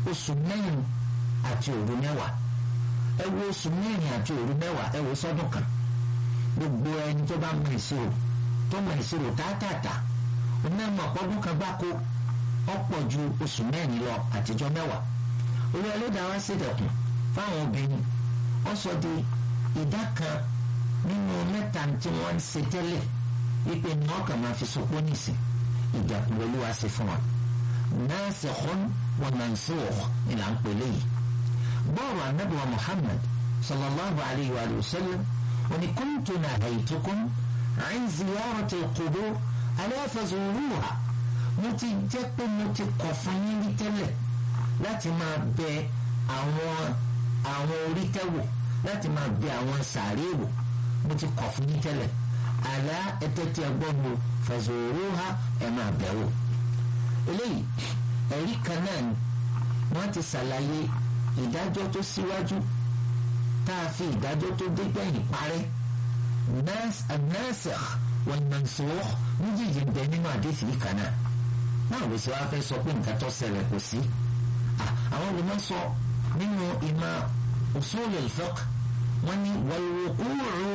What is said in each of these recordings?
oṣù mẹ́rin àti òru mẹ́wàá ẹ wo oṣù mẹ́rin àti òru mẹ́wàá ẹ wo sọ́dún kan gbogbo ẹni tó bá mọ ìṣirò tó mọ ìṣirò tààtàtà onímọ̀ ọ̀pọ̀dún kan gbáko ọ̀pọ̀ ju oṣù mẹ́rin lọ àtijọ́ mẹ́wàá olú ẹlẹ́dàá wá ṣèdẹ̀kùn fáwọn obìnrin wọ́n sọ di ìdá kan nínú mẹ́ta tí wọ́n ń ṣe tẹ́lẹ̀ wípé ní wọ́n kàn máa fi sopó nìsín ìdẹ̀kùn olúwa ṣe fún wa nasikhun wa mansukh ni là ń pè léyìí bọ́ọ̀rù anábìwá Muhammad sallallahu alayhi wa sallam wani kuntu nahaytukum an ziyarati al-qubur ala fazuruha mo ti jẹ́ pé mo ti kọ̀ fún yín rí tẹ́lẹ̀ láti máa bẹ àwọn àwọn orí tẹ́wò láti máa bẹ àwọn sàárè wò mo ti kọ̀ fún yín tẹ́lẹ̀ àlá ẹtẹ́ tí ẹ gbọ́ mo fazuruha ẹ máa bẹ̀ wò. eléyìí ẹ̀rí kan náà ni wọ́n ti ṣàlàyé ìdájọ́ tó síwájú tá a fi ìdájọ́ tó dé gbẹ̀yìn parẹ́ nasikh wal mansukh méjèèjì ń bẹ nínú àdéhìí kan náà náà ló ṣe wá fẹ́ sọ pé nǹkan tó ṣẹlẹ̀ kò sí àwọn olùmọ̀ sọ nínú ìmọ̀ usul al-fiqh wọ́n ní wal-wuqu'u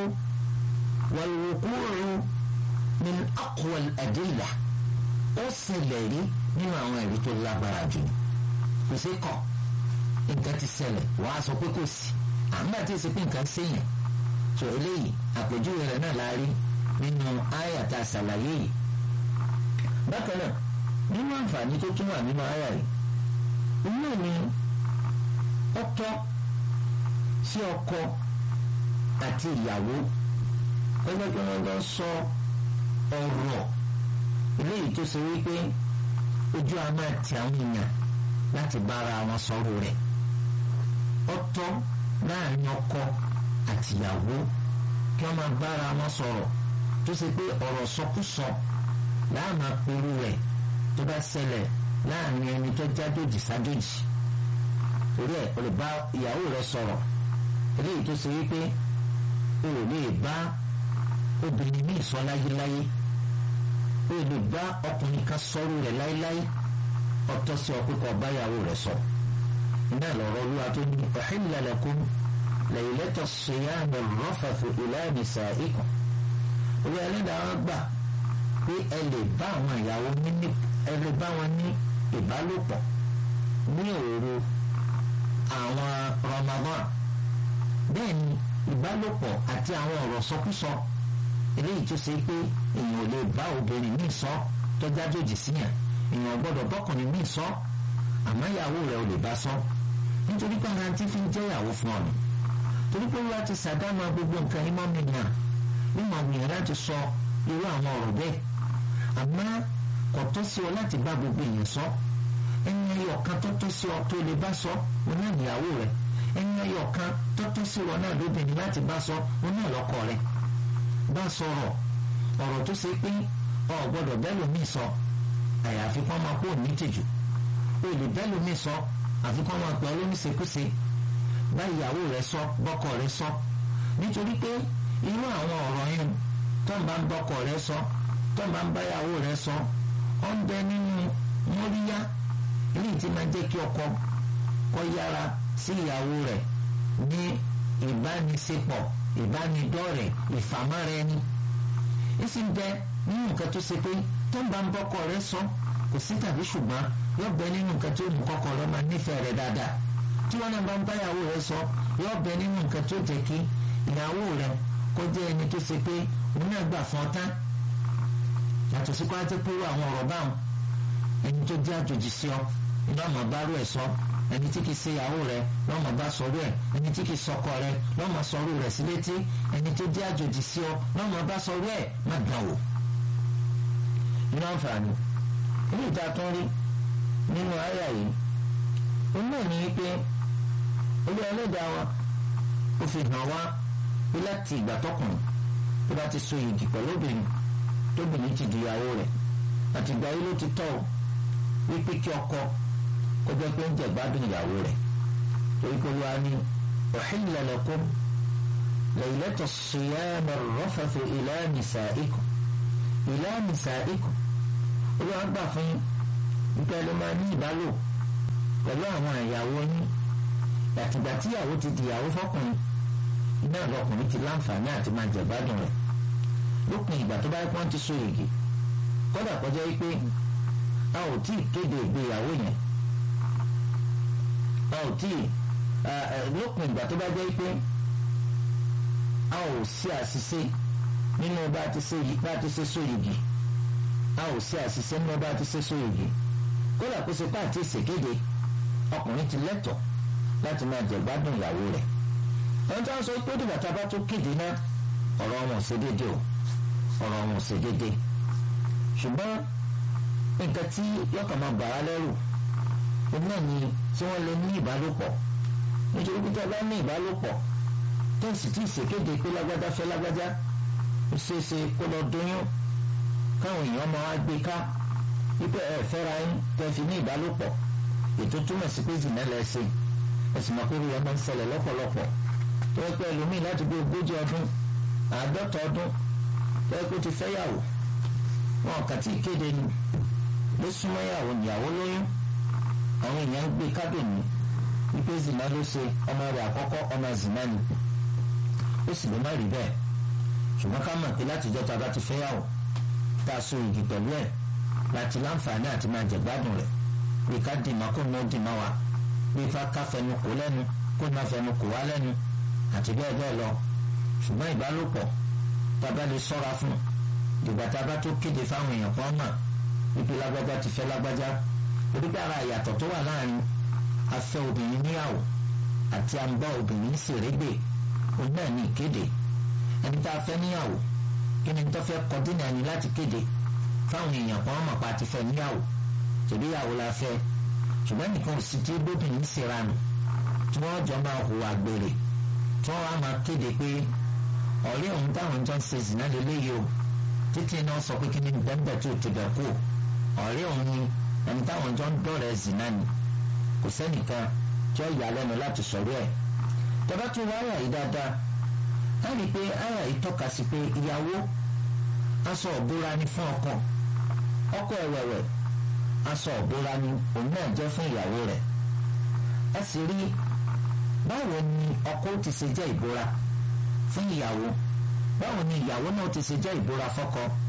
wal-wuqu'u min aqwa al-adilla ó ṣẹlẹ̀ rí nínú àwọn ẹ̀rí tó lágbára jù kò sí kọ̀ nǹkan ti ṣẹlẹ̀ wàá sọ pé kò sí àmọ́ àti ìsìnkú nǹkan ṣèyàn tó eléyìí àpèjúwe rẹ̀ náà la rí nínú àyàtà ṣàlàyé yìí bákan náà nínú àǹfààní tó tún wà nínú àyà yìí inú ni ó tọ́ sí ọkọ àti ìyàwó gẹ́gẹ́ bí wọ́n lọ sọ ọ̀rọ̀ eléyìí tó ṣe wípé ojú a máa ti àwọn èèyàn láti bára wọn sọ̀rọ̀ rẹ̀ ó tọ́ láàrin ọkọ àti ìyàwó kí wọ́n máa bára wọn sọ̀rọ̀ tó ṣe pé ọ̀rọ̀ sọkúsọ láàmà pẹ̀lú rẹ̀ tó bá ṣẹlẹ̀ láàrin ẹni tó jájòjì sájòjì torí ẹ̀ o lè bá ìyàwó rẹ̀ sọ̀rọ̀ eléyìí tó ṣe wípé o ò lè bá obìnrin míì sọ láyéláyé o lè bá ọkùnrin kan sọ̀rọ̀ rẹ̀ láyéláyé ọ̀tọ̀ sí ọ pé kó bá ìyàwó rẹ̀ sọ iná lọ́rọ̀ olúwa tó ní uhilla lakum laylata siyami rafathu ila nisaikum orí ẹlẹ́dàá wọn gbà pé ẹ lè bá àwọn ìyàwó ní ẹ lè bá wọn ní ìbálòpọ̀ ní òru àwọn Ramadan bẹ́ẹ̀ ni ìbálòpọ̀ àti àwọn ọ̀rọ̀ sọkúsọ eléyìí tó ṣe pé èèyàn ò lè bá obìnrin míì sọ tó jájòjì síyàn èèyàn gbọ́dọ̀ bọ́kùnrin míì sọ àmọ́ ìyàwó rẹ̀ ò lè bá sọ nítorí pé ara ti fi ń jẹ́ ìyàwó fún ọ̀nà torí pé wọ́n ti ṣàdámọ́ gbogbo nǹkan ìmọ̀ mi nà mímọ̀ gbìyànjú láti sọ irú àwọn ọ̀rọ̀ bẹ́ẹ̀ àmọ́ kò tó sí ọ láti bá gbogbo èèyàn sọ ẹni ẹyọ kan tó tó sí ọ tó lè bá sọ ọ náà níyàwó rẹ ẹni ẹyọ kan tó tó sí ọ náà lóbìnrin láti bá sọ ọ náà lọ́kọ rẹ bá sọ̀rọ̀ ọ̀rọ̀ tó ṣe pé ọ gbọ́dọ̀ bẹ́ẹ̀ lómi sọ àyàfi kọ́ máa kó ní tìjú o lè bẹ́ẹ̀ lómi sọ àfi kọ́ máa pẹ́ olómìṣekúṣe bá ìyàwó rẹ sọ bọ́kọ rẹ sọ nítorí pé irú àwọn ọ̀rọ̀ yẹn tó ń bá ń bọ́kọ rẹ sọ tó ń bá ń báyàwó rẹ sọ ọ ń bẹ nínú móríyá eléyìí tí máa jẹ́ kí ọkọ kọ́ yára sí ìyàwó rẹ̀ ní ìbánisepọ̀ ìbánidọ́rẹ̀ ìfàmọ́ra ẹni ìsì ń bẹ nínú nǹkan tó ṣe pé tó ń bá ń bọ́kọ rẹ sọ kò sí tàbí ṣùgbọ́n yóò bẹ nínú nǹkan tó mú kọ́kọ́ rẹ máa nífẹ̀ẹ́ rẹ dáadáa tí wọ́n náà bá ń báyàwó rẹ sọ yóò bẹ nínú nǹkan tó jẹ́ kí ìyàwó rẹ kó jẹ́ ẹni tó ṣe pé òun náà gbà fún ọ tán yàtọ̀ sí kọ́ńtà pé àwọn ọ̀rọ̀ báwọn ẹni tó jẹ́ àjòjì sí ọ iná ọmọ bá rú ẹ̀ sọ ẹni tí kìí ṣe ìyàwó rẹ lọ́mọ bá sọ̀rọ̀ ẹ̀ ẹni tí kìí sọkọ rẹ lọ́mọ sọ̀rọ̀ rẹ̀ sí létí ẹni tó jẹ́ àjòjì sí ọ lọ́mọ bá sọ̀rọ̀ ẹ̀ má dàn wò. nínú àǹfààní ilé ìta tó ń rí nínú àyà yìí òun náà ní pé olú ẹlẹ́dàá wa ó fi hàn wá pé láti ìgbà tọkùnrin tó bá ti so yìgì pẹ̀lú obìnrin tóbìnrin ti di ìyàwó rẹ̀ àtìgbà yìí ló ti tọ́ ọ wípé kí ọkọ kó jẹ́ pé ń jẹ gbádùn ìyàwó rẹ̀ torí pé wọ́n á ní uhilla lakum laylata siyam ar-rafathu ila nisaikum ila nisaikum olúwa gbà fún nípa ẹni máa ní ìbálò pẹ̀lú àwọn ìyàwó yín yàtìgbà tí ìyàwó ti di ìyàwó fọkùnrin iná lọkùnrin ti láǹfààní àti máa jẹ̀gbádùn rẹ̀ lópin ìgbà tó bá yẹ kí wọ́n ti so yìgì kódà kọjá yìí pé a ò tí ì kéde ìgbéyàwó yẹn a ò tí ì lópin ìgbà tó bá jẹ́ pé a ò sí àṣìṣe nínú bá a ti ṣe bá a ti ṣe so yìgì a ò sí àṣìṣe nínú bá a ti ṣe so yìgì kódà kó ṣe pàtí ìṣèkéde ọkùnrin ti lẹ́tọ̀ọ́ láti máa jẹ̀gbádùn ìyàwó rẹ̀ ẹni tó ń sọ pé dìgbà tá a bá tó kéde náà ọ̀rọ̀ wọn ò ṣe déédéé o ọ̀rọ̀ wọn ò ṣe déédéé ṣùgbọ́n nǹkan tí yọkàn máa bà á lẹ́rù òun náà ni tí wọ́n lè ní ìbálòpọ̀ nítorí pé tí a bá ní ìbálòpọ̀ tó sì tí ì ṣèkéde pé lágbájá fẹ́ lágbájá ó ṣeé ṣe kó lọ dóyún káwọn èèyàn máa wá gbé ká wípé ẹ fẹ́ra yín tẹ́ fi ní ìbálòpọ̀ ètò túmọ̀ sí pé zìnà lẹ́sìn ẹ̀sìn máa kórè ọmọ ń ṣẹlẹ̀ lọ́pọ̀lọpọ̀ tó yẹ pé ẹlòmíì láti bí ogójì ọdún àádọ́ta ọdún tó yẹ pé ó ti fẹ́yàwó wọn kà tí ì kéde ni ló súnmọ́ ìyàwó ìyàwó lóyún àwọn èèyàn ń gbé kábìnì wípé zina ló ṣe ọmọ rẹ̀ àkọ́kọ́ ọmọ zina ni ó sì ló má rí bẹ́ẹ̀ ṣùgbọ́n ká mọ̀ pé látijọ́ ta bá ti fẹ́yàwó tá a so igi pẹ̀lú ẹ̀ láti láǹfààní àti máa jẹ̀gbádùn rẹ̀ bí ká dìmọ́ kó ná dìmọ́ wa bí ká fẹnu kò lẹ́nu kó ná fẹnu kò wá lẹ́nu àti bẹ́ẹ̀ bẹ́ẹ̀ lọ ṣùgbọ́n ìbálòpọ̀ tá a bá lè ṣọ́ra fún dìgbà tá a bá tó kéde fáwọn èèyàn kan mọ̀ wípé lágbájá ti fẹ́ lágbájá orígbà ara ìyàtọ̀ tó wà láàrin afẹ́ obìnrin níyàwó àti àǹbá obìnrin ṣèrégbè òun náà ní ìkéde ẹni tá a fẹ́ níyàwó kí ni tó fẹ́ kọ dínà ẹni láti kéde fáwọn èèyàn kan mọ̀ pa ti fẹ́ níyàwó tòbí ìyàwó la fẹ́ ṣùgbọ́n nìkan ò sì tí bóbìnrin ṣèrànù tí wọ́n jọ máa hùwà gbèrè tí wọ́n wá máa kéde pé ọ̀rẹ́ òun táwọn jọ ń ṣe zìnà lélẹ́yìí o títí náà sọ pé kí ni bẹ́ẹ̀ tó ti bẹ̀ kú ọ̀rẹ́ òun ni ẹni táwọn jọ ń dọ̀rẹ́ zìnà ni kò sẹ́nìkan tí ó yà lẹ́nu láti sọ̀rọ̀ ẹ̀ tọ́ba tún wá àyà yìí dáadáa á rí i pé àyà yìí tọ́ka sí pé ìyàwó aṣọ òbúra ni fún ọkọ ọkọ ẹ̀wẹ̀wẹ̀ aṣọ òbúra ni òun náà jẹ́ fún ìyàwó rẹ̀ ẹ sì rí báwo ni ọkọ ti ṣe jẹ́ ìbúra fún ìyàwó báwo ni ìyàwó náà ti ṣe jẹ́ ìbúra fọ́kọ